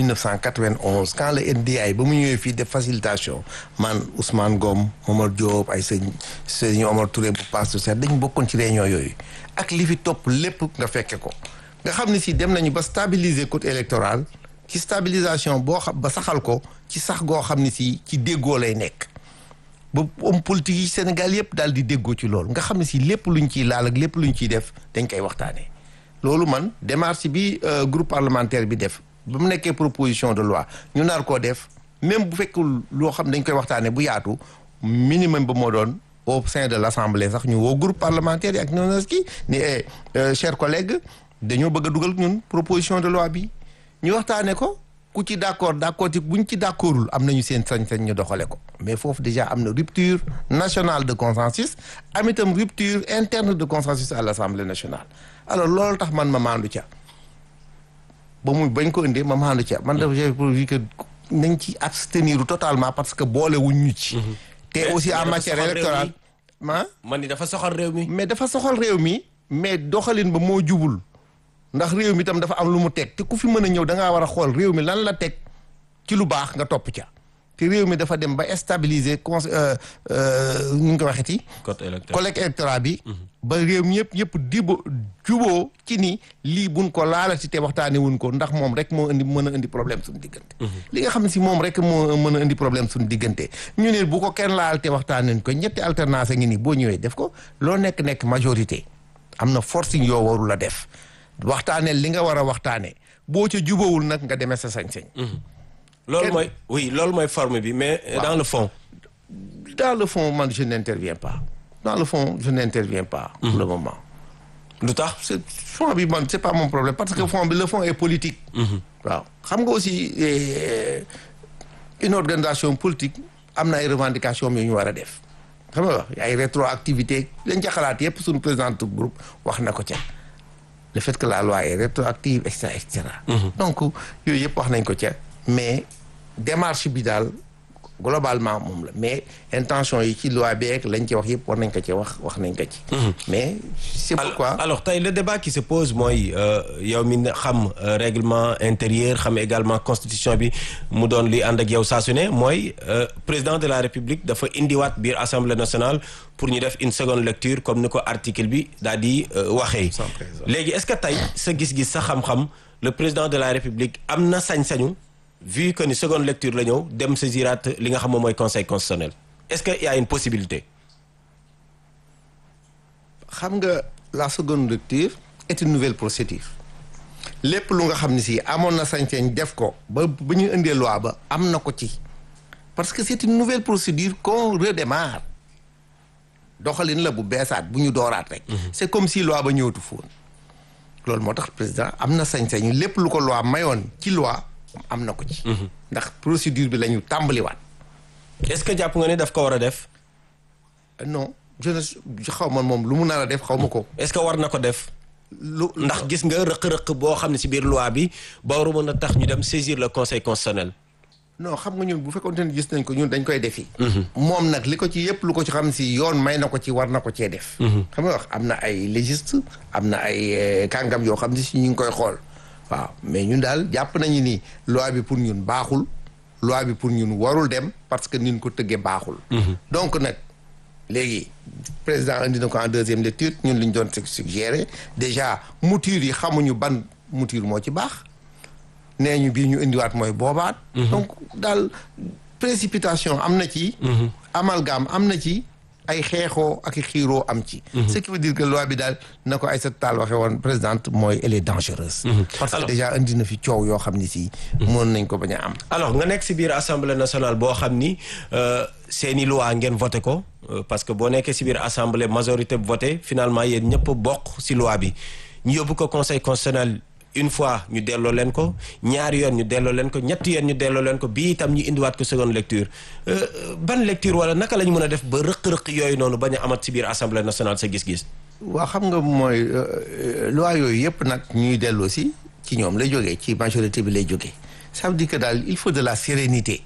1991 quand le NDI ba mu ñëwee fii def facilitation man Ousmane Ngom Momar Diop ay sëñ sëñ Omar Touré bu passe ser dañ bokkoon ci réunion yooyu ak li fi topp lépp nga fekke ko nga xam ne si dem nañu ba stabiliser code électoral ci stabilisation boo xam ba saxal ko ci sax goo xam ne si ci déggoo lay nekk ba homme politique yi Sénégal yëpp daal di déggoo ci loolu nga xam ne si lépp luñ ciy laal ak lépp luñ ciy def dañ koy waxtaanee loolu man démarche bi groupe parlementaire bi def ba mu nekkee proposition de loi ñu nar koo def même bu fekkul loo xam dañ koy waxtaanee bu yaatu minimum ba moo doon au sein de l'assemblée sax ñu woo groupe parlementaire yi ak noonu ki ni chers collègues dañoo bëgg a dugal ñun proposition de loi bi ñu waxtaanee ko ku ci d'accord d'accord ci buñ ci d'accordul am nañu seen sañ-sañ ñu doxale ko mais foofu déjà am na rupture nationale de consensus am itam rupture interne de consensus à l'Assemblée nationale alors loolu tax man ma maandu ca ba muy bañ ko indee ma maandu ca man dafa j'ai prévu que nañ ci abstenir totalement parce que boole wuñ ñu ci te aussi en matière électorale ah man ni dafa soxal réew mi mais dafa soxal réew mi mais doxalin ba moo jubul ndax réew mi tam dafa am lu mu teg te ku fi mën a ñëw da ngaa war a xool réew mi lan la teg ci lu baax nga topp ca te réew mi dafa dem ba stabiliser con ñu ngi ko waxeti code électoral collègue électoral bi ba réew mi yëpp yëpp dibo juboo ci ni lii buñ ko laalati te waxtaane wuñ ko ndax moom rek moo indi mën a indi problème suñu diggante li nga xam ne si moom rek moo mën a indi problème suñu diggante ñu ne bu ko kenn laal te waxtaane ko ñetti alternance ngi nii boo ñëwee def ko loo nekk nekk majorité am na forcing yoo warul la def waxtaanee li nga war a waxtaanee boo ca jubawul nag nga demee sa sañ-sañ. loolu mooy oui loolu mooy forme bi mais dans le fond. dans le fond man je n'interviens pas dans le fond je n'interviens pas. pour le moment. lu tax. c'est fond bi man c'est pas mon problème parce que fond bi le fond est politique. waaw xam nga aussi une organisation politique am na ay revendications yu ñu war a def. xam nga ay rétroactivité lañ ca xalaat yépp suñu président du groupe wax na ko ca. le fait que la loi est rétroactive et cetera et cetera. donc yooyu yëpp wax nañ ko ca mais démarche bi daal globalement moom la mais intention yi ci loi bi ak lañ ci wax yëpp war nañ ko ci wax wax nañ ko ci. mais c'est pourquoi. alors tey le débat qui se pose mooy yow mi xam règlement intérieur xam également constitution bi mu doon li ànd ak yow saa su ne mooy président de la république dafa indiwaat biir assemblée nationale pour ñu def une seconde lecture comme ni ko article bi daal di waxee. léegi est-ce que tey sa gis-gis sa xam-xam le président de la république am na sañ-sañu. vu que ni seconde lecture la ñëw dem saisiraat li nga xam moom mooy conseil constitutionnel est-ce que y a une possibilité. xam nga la seconde lecture est une nouvelle procédure lépp lu nga xam ne si amoon na sañ-sañ def ko ba ba ñu indee loi ba am na ko ci parce que c'est une nouvelle procédure qu'on redémarre doxalin la bu beesaat bu ñu dooraat rek c'est comme si loi ba ñëwatu foon loolu moo tax président am na sañ-sañu lépp lu ko loi mayoon ci loi am na ko ci ndax procédure bi la ñu tàmbaliwaat est-ce que jàpp nga ne daf ko war a def non je ne xaw ma moom lu mu nar a def xaw ma ko est-ce que war na ko def lu ndax gis nga rëq-rëq boo xam ne ci biir loi bi ba waru mën a tax ñu dem saisir le conseil constitutionnel non xam nga ñun bu fekkoon ne gis nañ ko ñun dañ koy defi moom nag li ko ci yëpp lu ko ci xam si yoon may na ko ci war na ko cee def xam nga wax am na ay légiste am na ay kàngam yoo xam ne si ñu ngi koy xool waaw mais ñun daal jàpp nañu ni loi bi pour ñun baaxul loi bi pour ñun warul dem parce que nin ko tëggee baaxul donc nag léegi président indi na ko en deuxième lecture ñun li ñu doon suggéré déjà mouture yi xamuñu ban mouture moo ci baax nee ñu bii ñu indiwaat mooy boobaat donc daal précipitation am na ci amalgame am na ci ay xeexoo ak i xiiroo am ci ce qui veut dire que loi bi daal na ko Aïssata Tall waxee woon présidente mooy elle est dangereuse parce que déjà indi na fi coow yoo xam ni si mën nañ ko bañ a am alors nga nekk ci biir assemblée nationale boo xam ni seeni loi ngeen voté ko parce que boo nekkee ci biir assemblée majorité bu voté finalement yéen ñëpp bokk ci loi bi ñu yóbbu ko conseil constitutionnel une fois ñu delloo leen ko ñaari yoon ñu delloo leen ko ñetti yoon ñu delloo leen ko bii itam ñu indiwaat ko seconde lecture ban lecture wala naka la ñu mën a def ba rëq-rëq yooyu noonu bañ a amat ci biir assemblée nationale sa gis-gis. waaw xam nga mooy loi yooyu yëpp nag ñuy delloo si ci ñoom lay jógee ci majorité bi lay jógee ça veut dire que daal il faut de la sérénité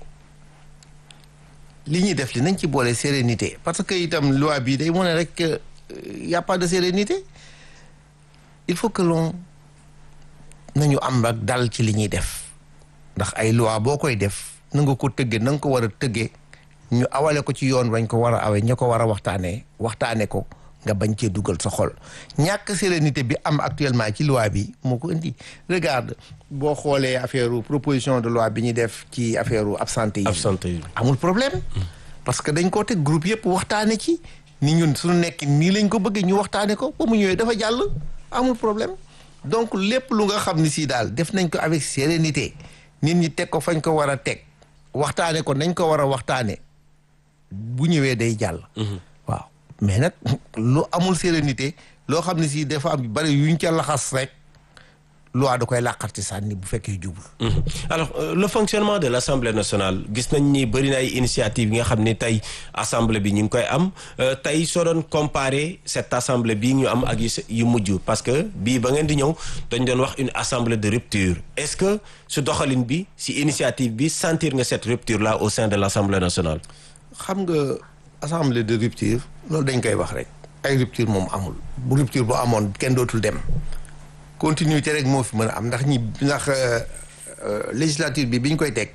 li ñuy def li nañ ci boole sérénité parce que itam loi bi day wane rek y a pas de sérénité il faut que l'on nañu am ak dal ci li ñuy def ndax ay loi boo koy def na nga ko tëggee na nga ko war a tëggee ñu awale ko ci yoon bañ ko war a awe ña ko war a waxtaanee waxtaane ko nga bañ cee dugal sa xol ñàkk sérénité bi am actuellement ci loi bi moo ko indi regarde boo xoolee affaire proposition de loi bi ñu def ci affaire absentéisme absentéisme amul problème parce que dañ koo teg groupe yëpp waxtaane ci ni ñun suñu nekk nii lañ ko bëggee ñu waxtaane ko ba mu ñëwee dafa jàll amul problème donc lépp lu nga xam ni si daal def nañ ko avec sérénité nit ñi teg ko fañ ko war a teg waxtaane ko nañ ko war a waxtaane bu ñëwee day jàll waaw mais nag lu amul sérénité loo xam ne si dafa am bari yuñ ca laxas rek loi da koy làqarti sànni bu fekkee jubul alors euh, le fonctionnement de l'Assemblée nationale gis nañ ni bëri na ay initiative yi nga xam ne tey assemblée bi ñu ngi koy am tey soo doon comparer cette assemblée bii ñu am ak yu mujj parce que bii ba ngeen di ñëw dañ doon wax une assemblée de rupture est-ce que su doxalin bi si initiative bi sentir nga cette rupture là au sein de l'Assemblée nationale xam nga assemblée de rupture loolu dañ koy wax rek ay rupture moom amul bu rupture bu amoon kenn dootul dem continuité rek moo fi mën a am ndax ñi ndax législature bi bi ñu koy teg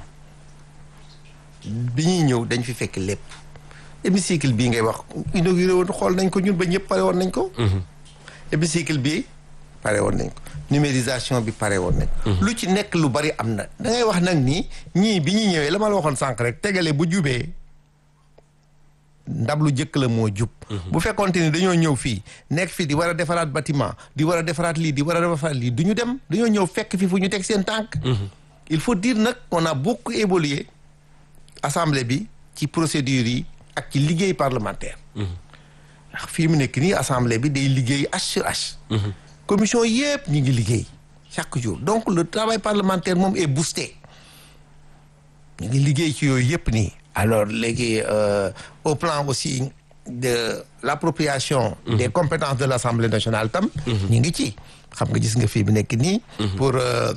bi ñuy ñëw dañ fi fekk lépp hémicycle bii ngay wax inauguré woon xool nañ ko ñun ba ñëpp pare woon nañ ko hémicycle bii pare woon nañ ko numérisation bi pare woon nañ ko lu ci nekk lu bari am na da ngay wax nag ni ñii bi ñuy ñëwee la ma la waxoon sànq rek tegale bu jubee ndab lu jëkk la moo jub bu fekkonte ni dañoo ñëw fii nekk fii di war a defaraat bâtiment di war a defaraat lii di war a defaraat lii du ñu dem dañoo ñëw fekk fi fu ñu teg seen tànk il faut dire nag on a beaucoup évolué assemblée bi ci procédures yi ak ci liggéey parlementaire ndax fii mu nekk nii assemblée bi day liggéey H sur H commission yëpp ñu ngi liggéey chaque jour donc le travail parlementaire moom est boosté ñu ngi liggéey ci yooyu yëpp nii alors léegi euh, au plan aussi de l'appropriation des compétences de l'Assemblée nationale tam ñu ngi ci xam nga gis nga fii bi nekk nii pour euh,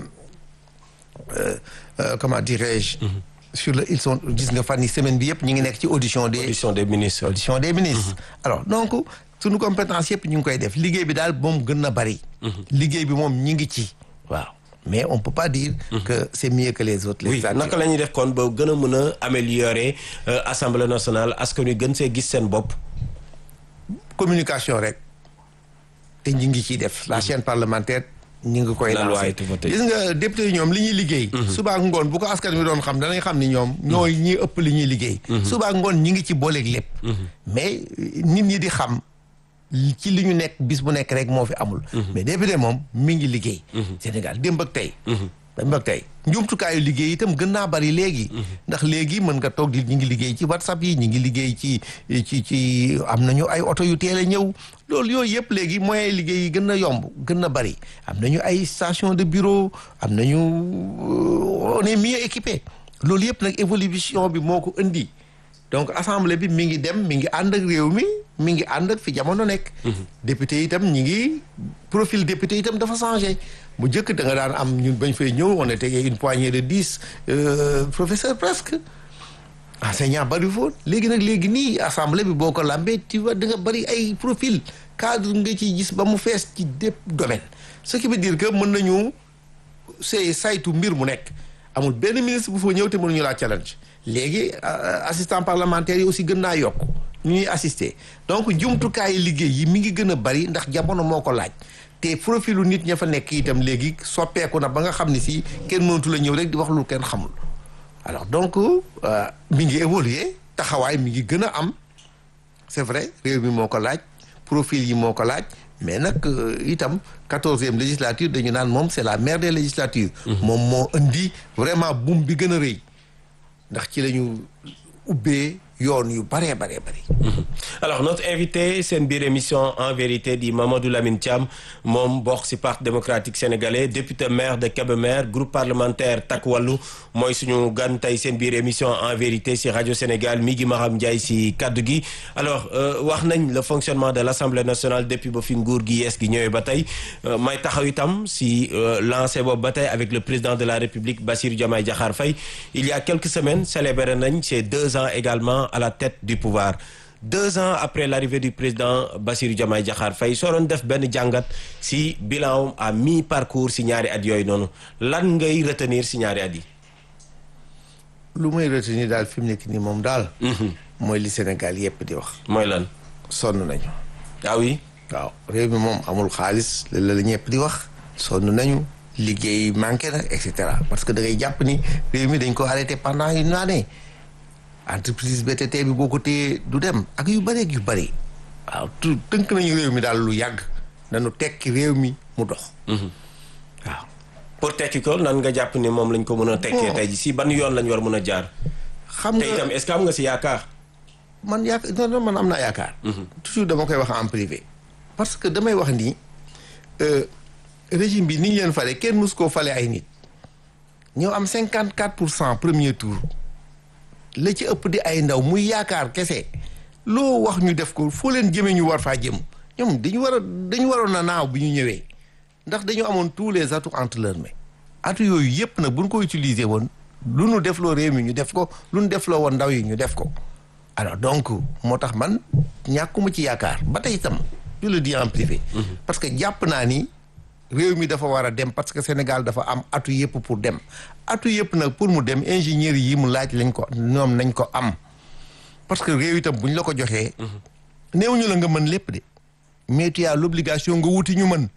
euh, comment dirais-je sur le ils sont gis nga fan yi semaine bi yëpp ñu ngi nekk ci audition des audition des ministres audition des ministres alors donc suñu compétence yëpp ñu ngi koy def liggéey bi daal moom gën na bari liggéey bi moom ñi ngi ci waaw mais on peut pas dire que c'est mieux que les autres oui naka la ñuy def kon ba gën a mën a améliorer assemblée nationale askan wi gën see gis seen bopp communication rek te ñi ngi ciy def la chaîne parlementaire ñi ngi koy lancé gis nga député yi ñoom li ñuy liggéey suba ak ngoon bu ko askan wi doon xam danañ xam ni ñoom ñooy ñi ëpp li ñuy liggéey suba ak ngoon ñi ngi ci booleeg lépp mais nit ñi di xam ci li ñu nekk bis bu nekk rek moo fi amul mais député moom mi ngi liggéey Sénégal démb ak tey ba tey njumtukaayu liggéey itam gën naa bari léegi. ndax léegi mën nga toog di ñu ngi liggéey ci whatsapp yi ñu ngi liggéey ci ci ci am nañu ay oto yu teel a ñëw loolu yooyu yëpp léegi moyens liggéey yi gën na yomb gën na bari am nañu ay station de bureau am nañu on est mieux équipé loolu yëpp nag évolution bi moo ko indi. donc assemblée bi mi ngi dem mi ngi ànd ak réew mi mi ngi ànd ak fi jamono nekk. député itam ñi ngi profil député itam dafa changé bu njëkk da nga daan am ñun bañ fay ñëw on était une poignée de dix professeurs presque enseignant bari foon léegi nag léegi nii assemblée bi boo ko lambee tu vois da nga bari ay profil cadre nga ciy gis ba mu fees ci dépp domaine ce qui veut dire que mën nañu see saytu mbir mu nekk amul benn ministre bu fa ñëw te mënuñu laa challenge léegi assistant parlementaire yi aussi gën naa yokk ñu ñuy assister donc jumtukaayu liggéey yi mi ngi gën a bari ndax jamono moo ko laaj te profilu nit ña fa nekk itam léegi soppeeku na ba nga xam ne si kenn mënatu la ñëw rek di wax lu kenn xamul alors donc mi ngi évoluer taxawaay mi ngi gën a am c'est vrai réew mi moo ko laaj profil yi moo ko laaj mais nag itam quatorzième législature dañu naan moom c'est la mère des législatures moom moo indi vraiment boom bi gën a rëy ndax ci la ñu ubbee yoon yu baree baree bari alors notre invité seen biir émission en vérité di Mamadou Lamine Thiam moom bokk ci parti démocratique sénégalais député maire de Kébémer groupe parlementaire Takku Wallu mooy suñu gan tey seen biir émission en vérité ci rajo Sénégal mi ngi Maham Ndiaye ci kaddu gi alors wax nañ le fonctionnement de l'Assemblée nationale depuis ba fi nguur gi yees gi ñëwee ba tey may taxaw itam ci lancé boobu ba tey avec le président de la République Bassirou Diomaye Diakhar Faye il y a quelques semaines célébré nañ ces deux ans également à la tête du pouvoir deux ans après l'arrivée du président Bassirou Diomaye Diakhar Faye soo doon def benn jàngat ci bilan à mi-parcours ci ñaari at yooyu noonu lan ngay retenir ci ñaari at yi. lu may retenir daal fi mu nekk nii moom daal. mooy li Sénégal yépp di wax. mooy lan. sonn nañu. ah oui. waaw réew mi moom amul xaalis la la ñëpp di wax. sonn nañu liggéey manqué na et cetera parce que da ngay jàpp ni réew mi dañ ko arrêté pendant une année. entreprise BTT bi boo ko téyee du dem ak yu bëri ak yu bëri waaw tu tënk nañu réew mi daal lu yàgg nañu tekki réew mi mu dox waaw pour tekki ko nan nga jàpp ni moom lañ ko mën a tekkee tey ji si ban yoon lañ war mën a jaar xam nga te itam est-ce que am nga si yaakaar man yaakaar non non man am naa yaakaar toujours dama koy wax en privé parce que damay wax ni régime bi ni ñu leen fale kenn mus koo fale ay nit ñoo am cinquante quatre pour cent premier tour la ci ëpp di ay ndaw muy yaakaar kese loo wax ñu def ko foo leen jëmee ñu war faa jëm ñoom dañu war a dañu waroon na naaw bi ñu ñëwee ndax dañu amoon tous les atouts entre leurs mains atouts yooyu yëpp nag bu ñu ko utiliser woon lu nu def loo réew mi ñu def ko lu nu def loo woon ndaw yi ñu def ko alors donc moo tax man ñàkkuma ci yaakaar ba tey itam je le dis en privé parce que jàpp naa ni réew mi dafa war a dem parce que Sénégal dafa am atu yëpp pour dem atu yëpp nag pour mu dem ingénieur yi mu laaj lañ ko ñoom nañ ko am parce que réew itam bu ñu la ko joxee néew ñu la nga mën lépp de mais tu as l'obligation nga wuti ñu mën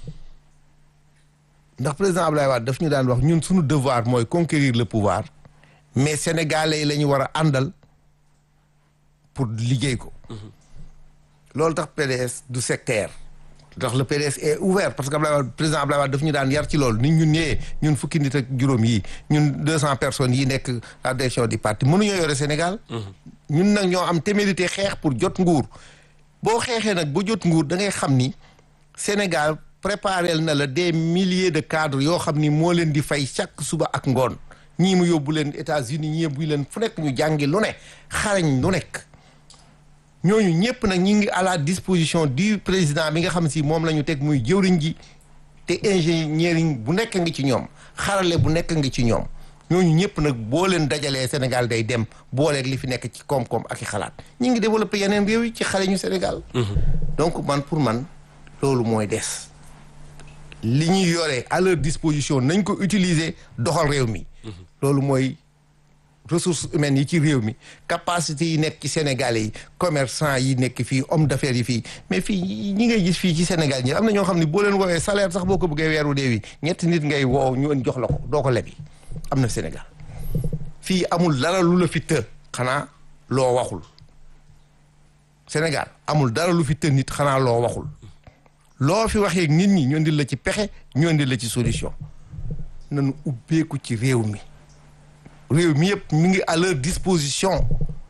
ndax président Abdoulaye Wade daf ñu daan wax ñun suñu devoir mooy conquérir le pouvoir mais sénégalais yi la ñu war a àndal pour liggéey ko loolu tax PDS du sectaire ndax le PDS est ouvert parce que Abdoulaye Wade président Abdoulaye Wade daf ñu daan yar ci loolu nit ñun ñëwee ñun fukki nit ak juróom yi ñun deux cent personnes yi nekk la direction du parti mënuñoo yore Sénégal ñun nag ñoo am témérité xeex pour jot nguur boo xeexee nag ba jot nguur da ngay xam ni Sénégal préparé na la des milliers de cadres yoo xam ni moo leen di fay chaque suba ak ngoon ñii mu yóbbu leen États-Unis ñii yóbbu leen fu nekk ñu jàngi lu ne xarañ lu nekk ñooñu ñëpp nag ñi ngi à la disposition du président bi nga xam si moom la ñu teg muy jëwriñ ji te ingénieur bu nekk ngi ci ñoom xarale bu nekk ngi ci ñoom ñooñu ñëpp nag boo leen dajalee Sénégal day dem booleeg li fi nekk ci koom-koom ak i xalaat ñi ngi développé yeneen réew yi ci xale ñu Sénégal donc man pour man loolu mooy des li ñuy yore à leur disposition nañ ko utiliser doxal réew mi loolu mooy ressources humaines yi ci réew mi capacité yi nekk ci Sénégalais yi commerçant yi nekk fii homme d'affaires yi fii mais fii ñi ngay gis fii ci Sénégal ñi am na ñoo xam ne boo leen woowee salaire sax boo ko bëggee weeru dee wi ñetti nit ngay woow ñu ën jox la ko doo ko lebi am na Sénégal fii amul dara lu la fi të xanaa loo waxul Sénégal amul dara lu fi të nit xanaa loo waxul loo fi waxee nit ñi ñu indil la ci pexe ñu indil la ci solution nañu ubbeeku ci réew mi réew mi yëpp mi ngi à leur disposition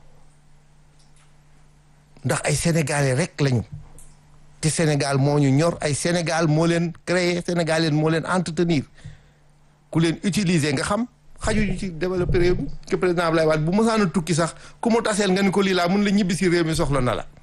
ndax ay sénégalais rek lañu te Sénégal moo ñu ñor ay Sénégal moo leen créer Sénégal leen moo leen entretenir ku leen utiliser nga xam xajuñu ci développer réew mi que président Abdoulaye Wade bu mësaan a tukki sax ku mu taseel nga ni ko lii laa mun la ñibbi si réew mi soxla na la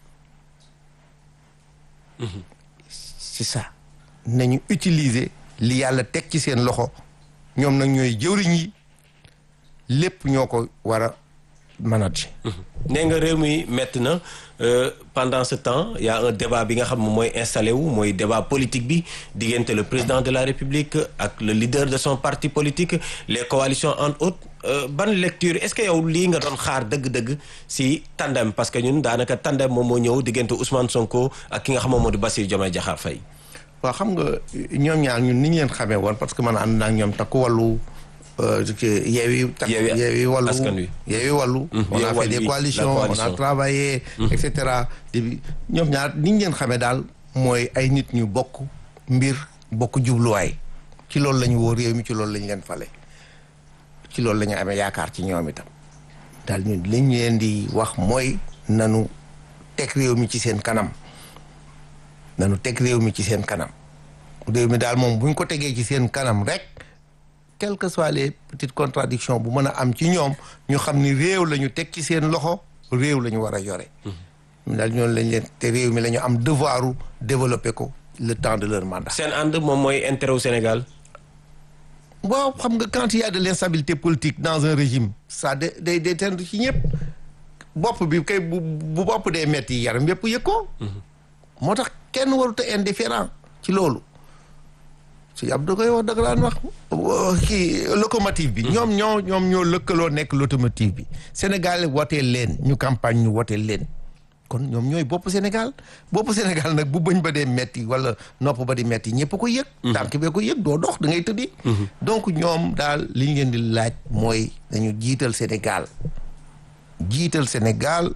c'est ça nañu utiliser li yàlla teg ci seen loxo ñoom nag ñooy jëwriñ yi lépp ñoo ko war a manager nee nga réew mi métti na euh, pendant ce temps il y a un débat bi nga xam ne mooy installé wu mooy débat politique bi diggante le président de la république ak le leader de son parti politique les coalitions entre autres euh, ban lecture est-ce que yow lii nga doon xaar dëgg-dëgg si tandem parce que ñun daanaka tandem moom moo ñëw diggante Ousmane Sonko ak ki nga xam moom moo di Bassirou Diomaye Diakhar Faye waaw xam nga ñoom ñaar ñun ni ñu leen xamee woon parce que man ànd naa ak ñoom takku wàllu yeewi tak Yewwi yeewi wàllu Askan Wi. yeewi wàllu Mhm. on a Yewwi fait Wàllu des bi, la coalitions on a coalition. travaillé et cetera depuis ñoom ñaar ni ñu leen xamee daal mooy ay nit ñu bokk mbir bokk jubluwaay ci loolu la ñu woo réew mi ci loolu la ñu leen fale ci loolu la ñu amee yaakaar ci ñoom itam daal ñun li ñu leen di wax mooy nanu teg réew mi ci seen kanam nanu teg réew mi ci seen kanam réew mi daal moom bu ñu ko tegee ci seen kanam rek quelles que soient les petites contradictions bu mën a am ci ñoom ñu xam ni réew la ñu teg ci seen loxo réew la ñu war a yore. ñu daal ñoom lañ leen te réew mi la ñu am devoiru développer ko le temps de leur mandat. seen ànd moom mooy intérêt wu Sénégal waaw xam nga quand il y a de l'instabilité politique dans un régime ça day day day tend ci ñëpp bopp bi kay bu bu bopp dee metti yaram yëpp yëg ko. moo tax kenn warut a indifférent ci loolu. si ab da koy wax da nga daan wax kii locomotive bi. ñoom ñoo ñoom ñoo lëkkaloo nekk locomotive bi Sénégal woteel leen ñu campagne ñu woteel leen kon ñoom ñooy bopp Sénégal bopp Sénégal nag bu bëñ ba dee metti wala nopp ba di metti ñëpp ko yëg. tànk bee ko yëg doo dox da ngay tëddi. donc ñoom daal li ñu leen di laaj mooy dañu jiital Sénégal jiital Sénégal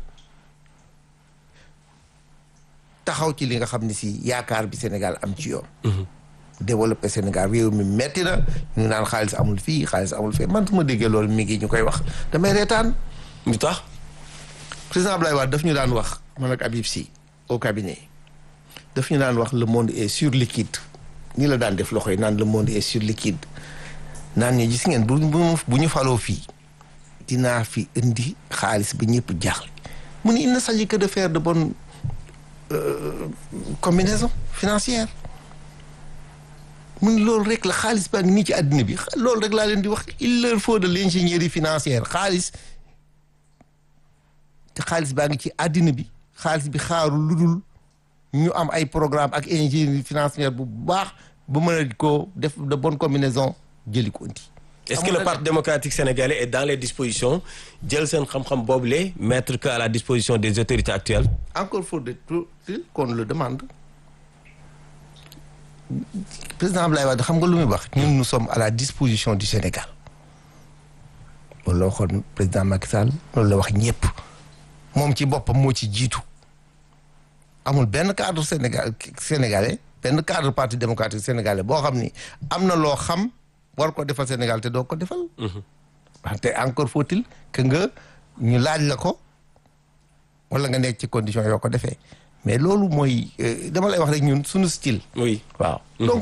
taxaw ci li nga xam ne si yaakaar bi Sénégal am ci yoon. développé Sénégal réew mi metti na ñu naan xaalis amul fii xaalis amul fii man su ma déggee loolu mi ngi ñu koy wax damay reetaan lu tax président Abdoulaye Wade daf ñu daan wax man ak Habib Sy au cabinet daf ñu daan wax le monde est sur liquide ni la daan def loxo yi naan le monde est sur liquide naan ñu gis ngeen bu bu ñu faloo fii dinaa fi indi xaalis ba ñëpp jaaxle mu ne il ne s'agit que de faire de bonnes euh, combinaisons financières mun loolu rek la xaalis baa ngi nii ci àddina bi loolu rek laa leen di wax il leur faut de l'ingénierie financière xaalis te xaalis baa ngi ci àddina bi xaalis bi xaarul lu dul ñu am ay programme ak ingénierie financière bu baax ba mën a ko def de bonne combinaison jëli ko indi est-ce que le parti démocratique sénégalais est dans les dispositions jël seen xam-xam boobule mettre que à la disposition des autorités actuelles encore faut-il qu'on le demande président Abdoulaye Wade xam nga lu muy wax ñun nous sommes à la disposition du Sénégal loolu la waxoon président Macky Sall loolu la wax ñëpp moom ci boppam moo ci jiitu amul benn cadre Sénégal sénégalais benn cadre parti démocratique sénégalais boo xam ni am na loo xam war ko defal Sénégal te doo ko defal. wante encore faut-il que nga ñu laaj la ko wala nga nekk ci condition yoo ko defee mais loolu mooy dama lay wax rek ñun suñu style. oui waaw donc